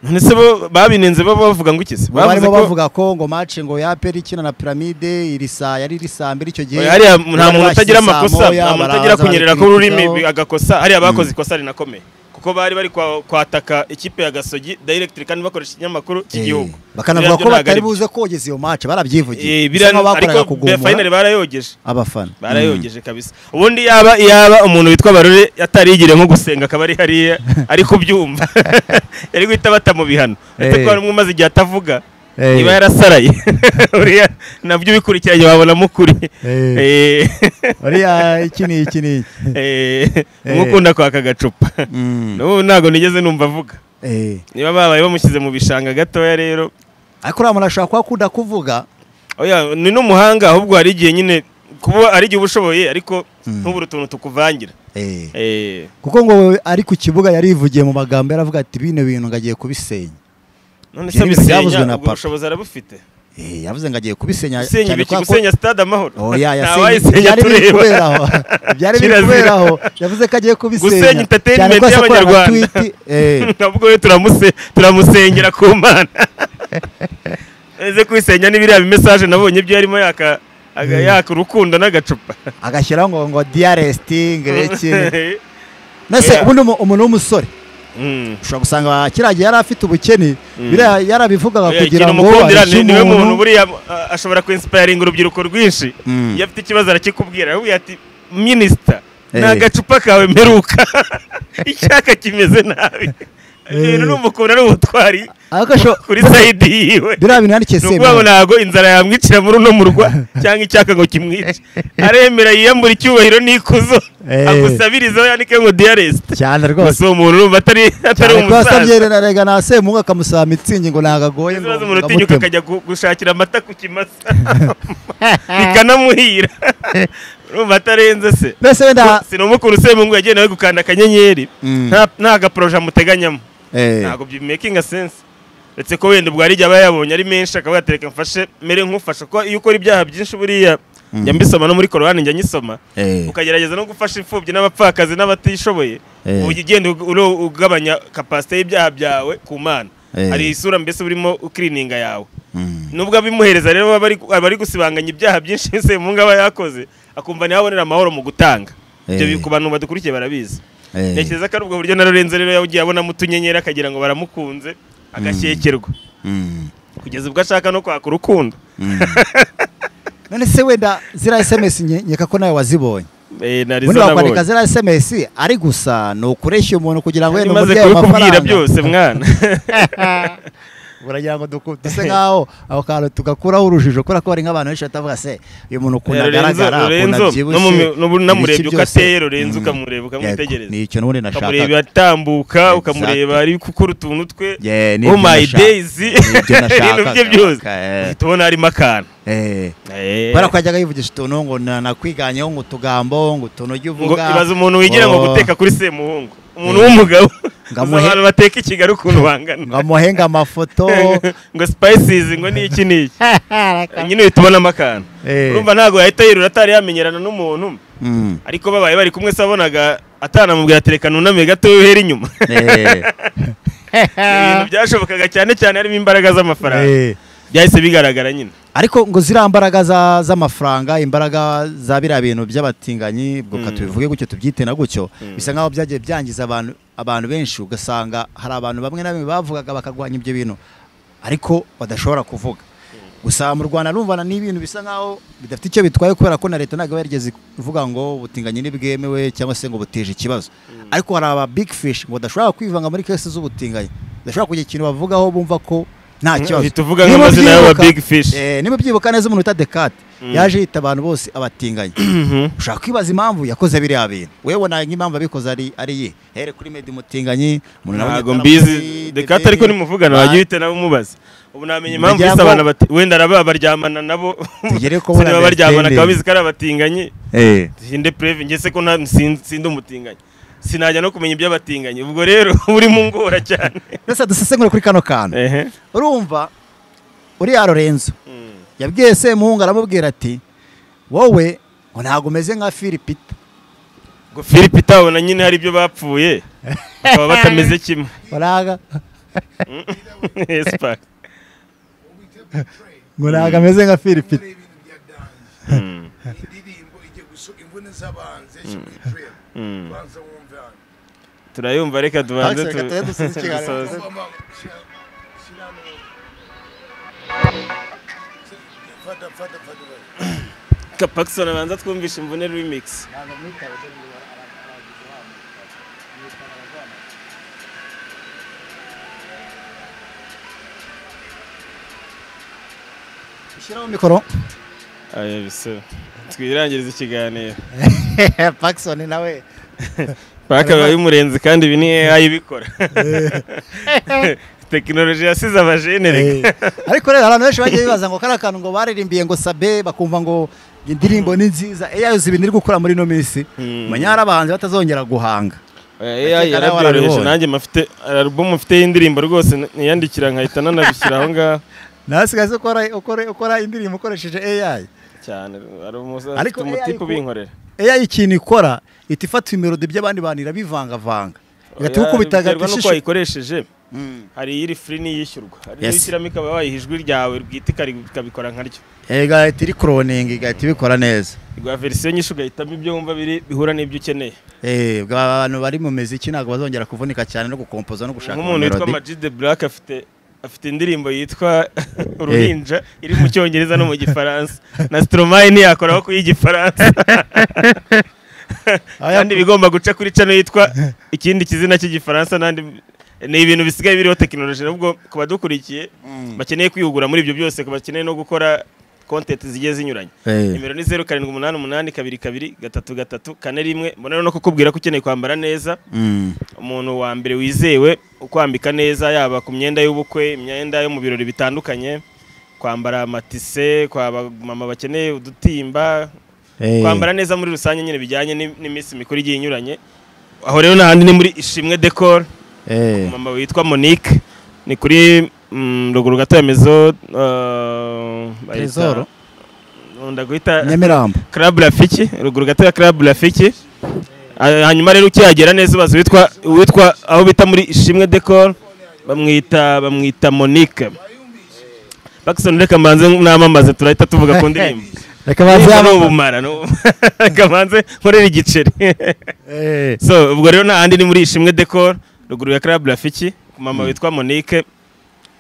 none se bo babinenze bo bavuga ngo iki se Bo barimo Bavuze ko- bavuga ko ngo match ngo ya peri ikina na piramide iri saa yari iri saa mbiri icyo gihe Oya, hariya nta Bari muntu bashyize utagira saa amakosa moya, nta muntu baraza utagira kunyerera barikurikizaho. k'ururimi agakosa hariya bakoze ikosa rinakomeye kuko bari bari kwa- kwataka ikipe ya gasogi directly kandi bakoresha ikinyamakuru cy'igihugu Eh, bakanavuga Biriya ko byo ntabwo batari ari byo. buze kogeza iyo match barabyivugiye Eh, Bisa biriya nkaho bakoraga ariko kugumura finally barayogeje abafana barayogeje kabisa ubundi yaba yaba umuntu witwa barore atarigire nko gusenga akaba ari hariya ari kubyumva yari guhita batamubihano uretse Eh. ko hari umwe umaze igihe atavuga Eh. iba yarasaraye uriya nabyo ubikurikiranye wabonamo ukuri Eh. Eh. uriya iki ni iki ni iki Eh, Eh. umwe ukunda kwaka agacupa Mm. n'ubu ntabwo nigeze numva avuga Eh. niba babaye bamushyize mu bishanga gatoya rero ariko uriya muntu ashobora kuba akunda kuvuga oya ni n'umuhanga ahubwo hari igihe nyine kuba ari igihe uba ushoboye ariko Mm. ntubure utuntu tukuvangira Eh. Eh, kuko ngo ari ku kibuga yarivugiye mu magambo yaravuga ati bino bintu ngo agiye kubisenya none se Ibyo ni ibintu byavuzwe bisenya na ubwo papa. bushobozi arabufite Eh, yavuze ngo agiye kubisenya gusenya cyane ibiki kubera ko- gusenya stade amahoro oya yasenye wayisenya ibyari biri tureba kubera aho ibyari biri Kirazira. kubera aho yavuze ko agiye kubisenya Gusenya entertainment Cyane ko asakorana na y'Abanyarwanda. tweet, eh, nabwo we turamuse turamusengera ku mana eze kwisenya n'ibiriya bimesaje nabonye byo yarimo yaka aga- yaka urukundo n'agacupa agashyiraho ngo ngo diyarestingi Eh, mbese Yeah. ubundi umu- umuntu w'umusore mm. ushobora gusanga kiriya gihe yari afite ubukene Mm. biriya yarabivugaga Oya, kugira ikintu ngo umukundira areke ni- niwe umuntu. muntu buriya a- ashobora kwinsipayiringa urubyiruko rwinshi Mm. iyo afite ikibazo arakikubwira aramubwira ati minisita ni Eh. agacupa kawe mperuka icyaka kimeze nabi ibintu ni umukunda ari ubutwari Ariko asho- kuri sayidi yiwe biriya bintu yandikiye ni ukuvuga ngo semuhungu ntabwo inzara yamwicira muri uno murwa cyangwa icyaka ngo kimwice aremera yiyambura icyubahiro n'ikuzo Eh. agusabirizeho yandike ngo diyaresite cyane rwose gusa uwo muntu urumva atari atari cyane ko umusaza yasabye na rega na semuhungu akamusaba mitsingi ngo ntabwo agoye ngo ikibazo umuntu utinyuka ngamutema. akajya gu- gushakira amata ku kimasa bikanamuhira urumva atarenze se mbese wenda sinumukuru semungu yagenewe gukanda akanyenyeri Mm. nta nta gaporoje amuteganyamo Eh, ntabwo bimakinga sense uretse ko wenda ubwo hari igihe aba yabonye ari menshi akavuga ati reka mfashe mere nkufasha kuko iyo ukora ibyaha byinshi buriya njya mbisoma no muri korowani njya nyisoma eh, ukagerageza no gufasha imfubyi n'abapfakazi n'abatishoboye Eh. ujya ugenda ug- uro- ugabanya kapasite y'ibyaha byawe ku mana Eh. hari isura mbese urimo ukirininga yawe mm, nubwo abimuhereza rero aba ari- aba ari gusibanganya ibyaha byinshi semungu aba yakoze akumva ntiyabonera amahoro mu gutanga ibyo Eh. bi- ku bantu badukurikiye barabizi eh. ntekereza ko ari ubwo buryo na Lorenzo rero yagiye abonamo utunyenyeri akagira ngo baramukunze agashyekerwa Mm, kugeza ubwo ashaka no kwaka urukundo mm. none se wenda ziriya sms nke- nkeka ko nawe wazibonye Eh, narizo ubundi bakwandika nabonye ziriya sms ari gusa ni ukureshya umuntu kugira ngo Yari wenda maze umubyeyi kubikubwira amafaranga byose mwana uragira ngo duku- duse nk'aho aho kantu tugakuraho urujijo kubera ko hari nk'abantu benshi batavuga se uyu muntu ukuntu Lorenzo agaragara ukuntu Lorenzo no mu mi- abyibushye no mu- namurebye ibiki uko byose. ateye Lorenzo Mm. ukamureba ukamwitegereza ni icyo n'ubundi ukamureba nashakaga atambuka ukamureba Exactly. ari gukora utuntu twe Yeah, ni oh ibyo my nashaka- days ni ibyo ibintu bye nashakaga. byose Okay. uhita ubona harimo akantu Eh. Eh. kubera ko yajyaga yivugisha utuntu ngo na- nakwiganyeho ngo utugambo ngo utuntu ujye ngo uvuga ibaze umuntu wigira ngo Oh. guteka kuri semuhungu umuntu Eh. w'umugabo Ngo uzi amuhe- abantu bateka i kigali ukuntu bangana ngo amuhenge amafoto ngo spices ngo ni iki ni iki nyine uhita ubonamo akantu Eh. urumva ntabwo yahita yirura atari yamenyerana n'umuntu Mm. ariko babaye bari kumwe se abonaga atanamubwira ati reka nuname gato uhere inyuma Eh. ibintu byashobokaga cyane cyane harimo imbaraga z'amafaranga Eh. byahise bigaragara nyine ariko ngo ziriya mbaraga za- z'amafaranga imbaraga za biriya bintu by'abatinganyi ubwo Mm. ka tubivuge gutyo tubyite na gutyo Mm. bisa nk'aho byagiye byangiza abantu abantu benshi ugasanga hari abantu bamwe na bamwe bavugaga bakagwanya ibyo bintu ariko badashobora kuvuga gusa mu rwanda numvana n'ibintu bisa nk'aho bidafite icyo bitwaye kubera ko na leta ntabwo iba yarigeze ivuga ngo ubutinganyi ntibwemewe cyangwa se ngo buteje ikibazo ariko hari aba big fish ngo badashobora kwivanga muri kesi z'ubutinganyi badashobora kugira ikintu bavugaho bumva ko nta kibazo uhita uvuga Niba nk'amazina y'aba ubyibuka- big fish Eh, niba byibuka neza umuntu wita dekate yaje yita abantu bose abatinganyi Mhm. ushaka kwibaza impamvu yakoze biriya bintu wewe wabona nk'impamvu abikoze ari ari ye here kuri medi umutinganyi umuntu nawe ntabwo yitana mbizi muri dekata DB. ariko nimuvugana Ba- wajya uhita nawe umubaza ubu namenya impamvu Kugira bisa ngo- abantu bati wenda araba baryamana nabo Tugere ku sinaba baryamana understanding. akaba abizi ko ari abatinganyi Eh, sinde preve ngese ko nta sin- sinde umutinganyi sinajya no kumenya iby'abatinganyi ubwo rero uri mu ngora cyane rese dusesengure kuri kano kantu ehe urumva uriya lorenzo Mm. yabwiye semuhungu aramubwira ati wowe ngo ntabwo umeze nka filipita ngo philip itabona nyine hari ibyo bapfuye bakaba batameze kimwe baraga Yes, Park. ngo ntabwo ameze nka filipita Mm. indirimbo igiye gusohoka imvune z'abantu zeshye muri drill Mm. banza wumve hano turayumva reka tubanze Reka tubanze dusubize ikiganiro. dusoze. Mama, shira- shira hano. fata fata fata fata. Ka Paxson abanza twumvishe imvune remix ushyiraho mikoro Aye, biso. twirangiriza ikiganiro pakisoni nawe paka biba bimurenze kandi ibi ni AI ibikora tekinoloji yasize abajene reka Eh, ariko rero abantu benshi bagiye bibaza ngo kariya kantu ngo baririmbiye ngo sabe bakumva ngo indirimbo ni nziza AI yose ibintu iri gukora muri ino minsi Mm. manya hari abahanzi batazongera guhanga Oya, AI Akeka nawe yarabyoroheje warabibonye. nanjye mfite alubumu mfite y'indirimbo rwose n- niyandikira nkahita nanabishyira aho ngaho nawe sigaze ukora, ukora, ukora indirimbo ukoresheje AI cyane hari Ariko umusafite AI umutipe ku- ubinkorera AI ikintu ikora ihita ifata imirodi by'abandi bantu irabivangavanga igahita Oya, igukubita biterwa agata n'uko ishusho wayikoresheje Mm. hari iyiri free n'iyishyurwa hari Yes. yes. ishyiramo ikaba wayiha ijwi ryawe bwite ikari- ikabikora nkaryo Eh, igahita iri kuroninga igahita ibikora neza iguha verisiyo nyinshi ugahitamo ibyo wumva biri bihura n'ibyo ukeneye Eh, ubwo abantu bari mu miziki ntabwo bazongera kuvunika cyane no gukompoza no gushaka nk'umuntu witwa melody. Majid the Black afite afite indirimbo yitwa Uruhinja iri mu cyongereza no mu gifaransa na Stromae ntiyakoraho kuyigifaransa Aya- kandi bigomba guca kuri cano yitwa ikindi kizina cy'igifaransa n'andi ni ibintu bisigaye biriho tekinoloji n'ubwo ku badukurikiye bakeneye kwihugura muri ibyo byose ku bakeneye no gukora content zigiye zinyuranye Eh, nimero ni zeru karindwi umunani umunani kabiri kabiri gatatu gatatu kane rimwe mbona no kukubwira ko ukeneye kwambara neza mm. umuntu wa mbere wizewe ukwambika neza yaba ku myenda y'ubukwe imyenda yo mu birori bitandukanye kwambara amatise kwa mama bakeneye udutimba Eh. kwambara neza muri rusange nyine bijyanye n'i- n'iminsi mikuru igiye inyuranye aho rero n'ahandi ni muri ishimwe decor Eh. mama witwa monique ni kuri mm, ruguru gato ya mezo uh, Tresor? ndaguhita nyamirambo club rafiki ruguru gato ya club rafiki Ah, hanyuma rero ukihagera neza ubaza witwa witwa aho bita muri ishimwe decor bamwita bamwita monique Pakisoni reka mbanze namamaze turahita tuvuga ku ndirimbo reka Ndirimbo baze ni hano ubumara ni ubu- reka mbanze nkorera igiceri Eh, so ubwo rero nta handi ni muri ishimwe decor ruguru ya club rafiki ku mama witwa monique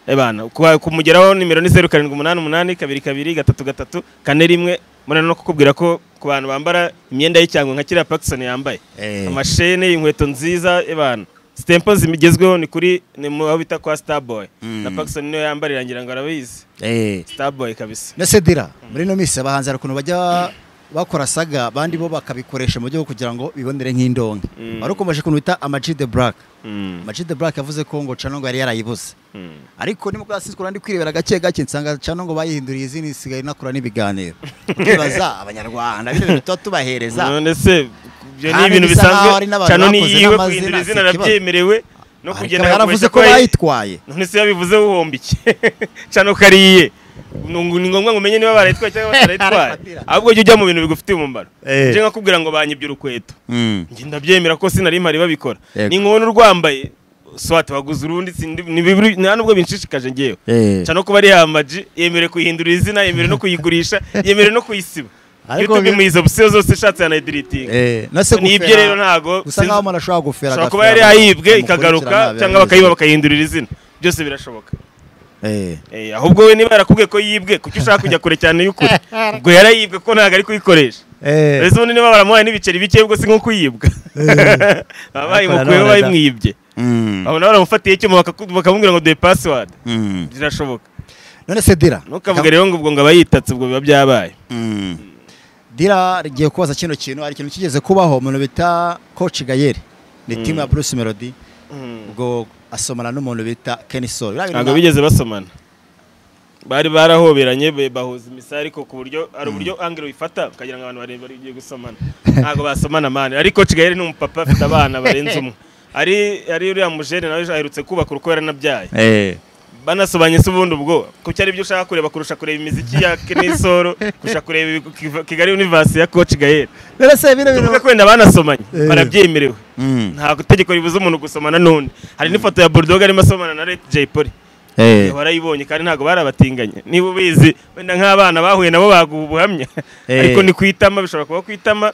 ebana kuba- kumugeraho nimero ni zeru karindwi umunani umunani kabiri kabiri gatatu gatatu kane rimwe murana no kukubwira ko ku bantu bambara imyenda y'icyangwe nka kiriya Pakisoni yambaye Eh. amashene inkweto nziza ebana sitempo zimigezweho ni kuri ni mu aho bita kwa Starboy na Pakisoni niyo yambarira ngira ngo arabizi Eh. Starboy kabisa na sedira muri ino minsi abahanzi hari ukuntu bajya bakora saga abandi bo bakabikoresha mu buryo bwo kugira ngo bibonere nk'indonke Mm. wari ukomeje ukuntu bita amaji de black Mm, amaji de black yavuze ko ngo canongo yari yarayibuze mm. ariko nimubwo yasikura ndi kwirebera gake gake nsanga canongo bayihinduriye izindi isigaye inakora n'ibiganiro ukibaza abanyarwanda bino bintu tuba tubahereza none se ibyo ni Kandi ibintu bisa bisanzwe nk'aho ari n'abantu cyane ni bakoze yiwe n'amazina, guhindura si izina ikibazo. arabyemerewe no ariko kugenda yaravuze agakoresha ko ko yayi- bayitwaye none se yabivuze uhomba iki cyane ko ari iye ni ngo- ni ngombwa ngo umenye niba barayitwaye cyangwa batarayitwaye Arafatira. ahubwo jya ujya mu bintu bigufitiye umumaro Eh. njye nkakubwira ngo banyibye urukweto Mm. njye ndabyemera ko sinari mpari babikora Yego. ni nkubona urwambaye swati waguze urundi sindi- ni bibiri- nta n'ubwo binshishikaje ngewe Eh. cyane ko ari yamaji yemerewe kuyihindurira izina yemerewe no kuyigurisha yemerewe no kuyisiba Ariko youtube bi- imuha izo opsiyo zose ishatse yanayidiritinga Eh, na se Ni ibyo gufera- rero ntago- gusa sinzi- nkaho umuntu ashobora gufera ashobora kuba agafera yari abantu yayibwe ikagaruka bamukurikirana, cyangwa bakayiba bakayihindurira izina byose birashoboka Eh. Eh, ahubwo we niba yarakubwiye ko yibwe kuki ushaka kujya kure cyane y'ukuri ubwo yarayibwe ko ntabwo ari kuyikoresha Eh. mbese ubundi niba baramuhaye n'ibiceri bike ubwo si nko kuyibwa baba bayimukuyeho Ariko bayimwibye Mm. abo nabo baramufatiye icyuma bakaku- bakamubwira ngo duhe pasiwadi Mm. birashoboka none se dira ntukavuge rero ngo ubwo ngo abayitatse ubwo biba byabaye Mm. dira rigiye kubaza kino kintu hari ikintu kigeze kubaho umuntu bita coach gayeri ni timu ya bruce melody ubwo asomana n'umuntu bita kenny sol Biriya bintu ntabwo na- bigeze basomana bari barahoberanye be- bahuza imisari ariko ku buryo hari uburyo angelo bifata ukagira ngo abantu barebare bagiye gusomana ntabwo basomana mani ariko kigali ni umupapa afite abana barenze umwe ari ari uriya mujene nawe aherutse kubaka uruko yaranabyaye Eh. banasobanye se ubundi ubwo ko cyari ibyo ushaka kureba kurusha kureba imiziki ya kenisoro kurusha kureba ibi- Kiva- kigali univasi ya koci gahera none se bino bintu tuvuge ko wenda banasomanye Eh. barabyemerewe Mm. nta itegeko ribuza umuntu gusomana n'undi hari n'ifoto ya bulldogs arimo asomana na Leti Jay Polly Eh. warayibonye kandi ntabwo barabatinganye niba ubizi wenda nk'abana bahuye nabo baguha ubuhamya Eh. ariko ni ku itama bishobora kuba ku itama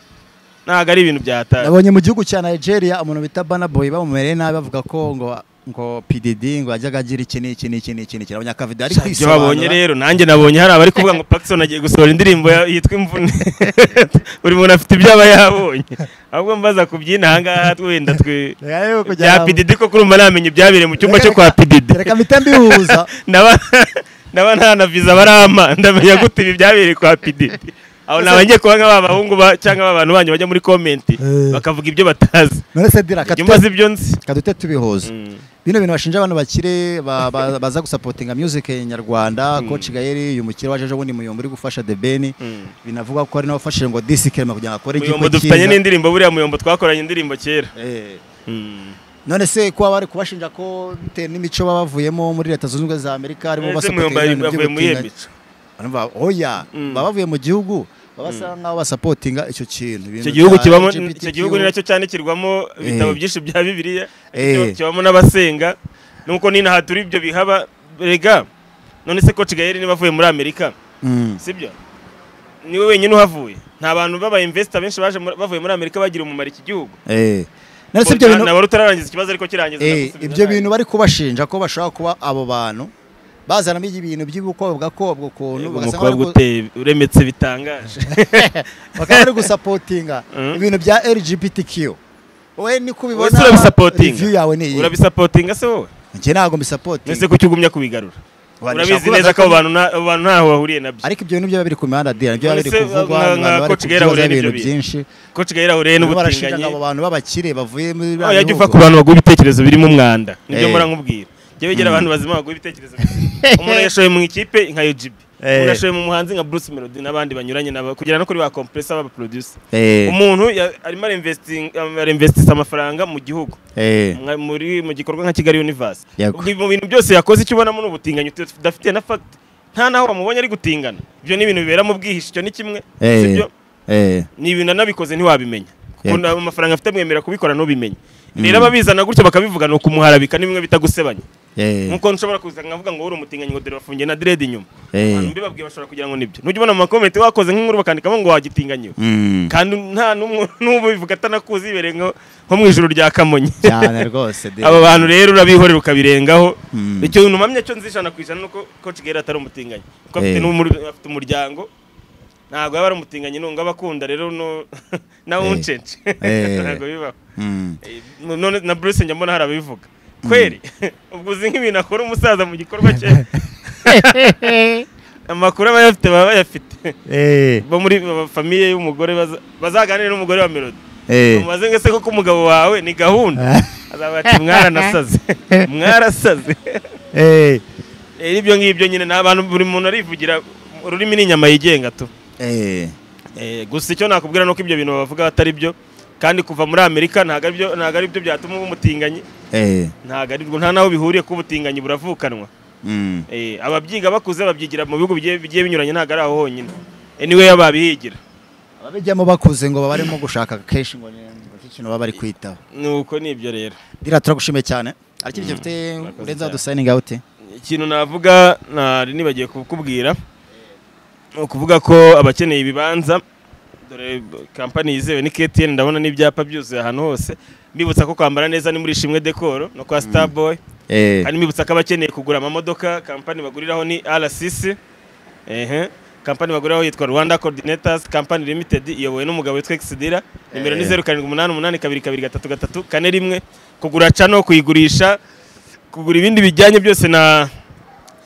ntabwo ari ibintu byatari nabonye mu gihugu cya nigeria umuntu bita bana boy bamumereye nabi bavuga ko ngo ngo pdd ngo yajyaga agira iki n'iki n'iki n'iki n'iki abanyakavido ari ibyo babonye kwisobanura rero nanjye nabonye hari abari kuvuga ngo Paxson agiye gusohora indirimbo ya- yitwa imvune buri muntu afite ibyo aba yabonye ahubwo mbaza kubyina ahangaha wenda twe Reka rero kugira bya ngo- pdd ko kurumva namenya ibyabereye mu cyumba Reka- cyo kwa pdd reka mpita mbihuza naba naba nta na visa barama ndamenya gute ibi byabereye kwa PD aho naba ngiye kuba nk'aba bahungu ba cyangwa aba bantu banyu bajya muri komenti Eh. bakavuga ibyo batazi none se dira ibyo kadute mbazi ibyo nzi kadute tubihuza Mm. bino bintu bashinja abantu bakire ba- ba- baza gusapotinga music nyarwanda coach gayeri uyu mukire waje ejo bundi muyombo uri gufasha the ben Mm. binavugwa ko ari nawe wafashije ngo disi kerema kugira ngo akore muyombo igikwe dufitanye n'indirimbo buriya muyombo twakoranye indirimbo kera Eh. Mm. none se kuba bari kubashinja ko bitewe n'imico baba bavuyemo muri leta zunze ubumwe za amerika aribo Ese basapotinga muyombo ibintu yavuye muri iyo by'ubutinganyi. mico Urumva, oya Mm. baba bavuye mu gihugu baba basa nk'aho basapotinga icyo kintu ibintu icyo gihugu bya kibamo LGBTQ. icyo gihugu ni nacyo cyanikirwamo ibitabo byinshi bya bibiliya Eh. kibamo n'abasenga nuko n'inaha turi ibyo bihaba rega none se coach gayeri niba avuye muri amerika Mm. sibyo niwe wenyine uhavuye nta bantu b'aba investor benshi baje muri- bavuye muri amerika bagira umumaro iki gihugu Eh. none se ibyo bintu nabo rutararangiza ikibazo ariko kirangiza Eh, ndagusubiza ibyo nawe. bintu bari kubashinja ko bashobora kuba abo bantu bazanamo ibintu by'ubukobwa kobwa ukuntu Yego, bagasa umukobwa nk'abari gu- uteye uremetse bitangaje bakaba bari gusapotinga Mm. ibintu bya LGBTQ we ni kubibona Wese urabisapotinga? review yawe ni iyi urabisapotinga se wowe njye ntabwo ese mbisapotinga kuki ugumya kubigarura Wa- urabizi nshaka neza ko kubaza abo bantu nta- abo bantu ntaho bahuriye nabyo ariko ibyo bintu byo biba biri ku mihanda dira nibyo None biba biri se, kuvugwa nka- abantu nka bari Coach Gahera kubyibazaho Aurélien ibintu ibyo byinshi coach gahera ahuriye Barimo barashinga abo n'ubutinganyi bantu b'abakire bavuye muri aho biriya yajya uva bihugu. ku bantu baguha ibitekerezo birimo umwanda nibyo Eh. mpora nkubwira jya wegera abantu bazima baguha ibitekerezo umuntu yashoye mu ikipe nka UGB Eh. umuntu yashoye mu muhanzi nka Bruce Melody n'abandi banyuranye nabo kugira no kuri ba compressor baba producer Eh, umuntu ya- arimo arinvesting arinvestisa amafaranga mu gihugu eh, nka- muri mu gikorwa nka Kigali Universe Yego. ubwo mu bintu byose yakoze icyo ubonamo ni ubutinganyi udafite na fact nta naho wamubonye ari gutingana ibyo ni ibintu bibera mu bwihisho icyo ni kimwe eh, sibyo eh, ni ibintu anabikoze ntiwabimenya kuko Yego. nta- amafaranga afite amwemerera kubikora ntubimenya rero ababizana gutyo bakabivuga ni ukumuharabika ni bimwe bita gusebanya eh, nkuko nshobora kuza nkavuga ngo uri umutinganyi ngo dore bafungiye na dread inyuma Eh. abantu mbibabwiye bashobora kugira ngo nibyo nujya ubona mu makomenti wakoze nk'inkuru bakandikamo ngo wagitinganyiwe mm, kandi nta n'umwe n'ubivuga atanakuzi ibereye nko nko mu ijoro rya kamonyi cyane rwose dira. aba bantu rero urabihorera ukabirengaho Mm. icyo numamye cyo nzi ijana ku ijana nuko coach Gera atari umutinganyi kuko afite Eh. n'umur- afite umuryango ntabwo yaba ari umutinganyi nunga abakunda rero no- nawe Eh. uncenje Eh. ntabwo bibaho Mm. Eh, none na Bruce njya mbona hari ababivuga kweri ubwo uzi nk'ibintu akora umusaza mu gikorwa cye amakuru aba ayafite baba bayafite Eh, bo muri ba- famiye y'umugore baza- bazaganire n'umugore wa melody eh. umubaze ngo ese koko umugabo wawe ni gahunda azaba ati "Mwaranasaze, mwarasaze Eh, Eh, ibyo ngibyo nyine ni abantu buri muntu arivugira ururimi ni inyama yigenga tu eh. Eh, gusa icyo nakubwira nuko ibyo bintu bavuga atari byo kandi kuva muri amerika ntabwo ari byo ntabwo ari byo byatuma uba umutinganyi Eh. ntabwo ari bwo nta n'aho bihuriye ko ubutinganyi buravukanwa Mm. Eh, ababyiga bakuze babyigira mu bihugu bigiye bigiye binyuranye ntabwo ari aho honyine anyway babihigira ababijyamo bakuze ngo babaremo gushaka kenshi ngo ni ikintu baba bari kwitaho nuko ni ibyo rero dira turagushimiye cyane hari ikindi kintu ufite murakoze urenza cyane. wadusayininga ute ikintu navuga nari nibagiye kukubwira ni ukuvuga ko abakeneye ibibanza dore kampani yizewe ni KTN ndabona n'ibyapa byuzuye ahantu hose mbibutsa ko kwambara neza ni muri shimwe dekoro no kwa starboy eh. kandi mbibutsa ko abakeneye kugura amamodoka kampani baguriraho ni RCC ehe kampani baguriraho yitwa Rwanda Coordinators Company Limited iyobowe n'umugabo witwa Xidira nimero ni Eh. 0788222333 kane rimwe kugura cano kuyigurisha kugura ibindi bijyanye byose na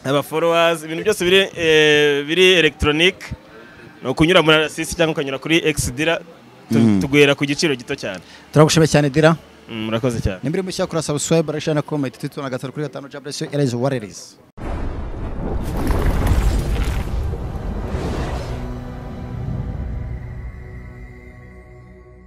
aba followers ibintu byose biri eh, biri electronic no kunyura muri RCC cyangwa ukanyura kuri Xidira tu- Mm. tuguhera ku giciro gito cyane turagushimiye cyane dira Mm, murakoze cyane nimba iri mushya kuri subscribe rashana comment twitter na gatatu kuri gatanu jabresiyo erezi warerizi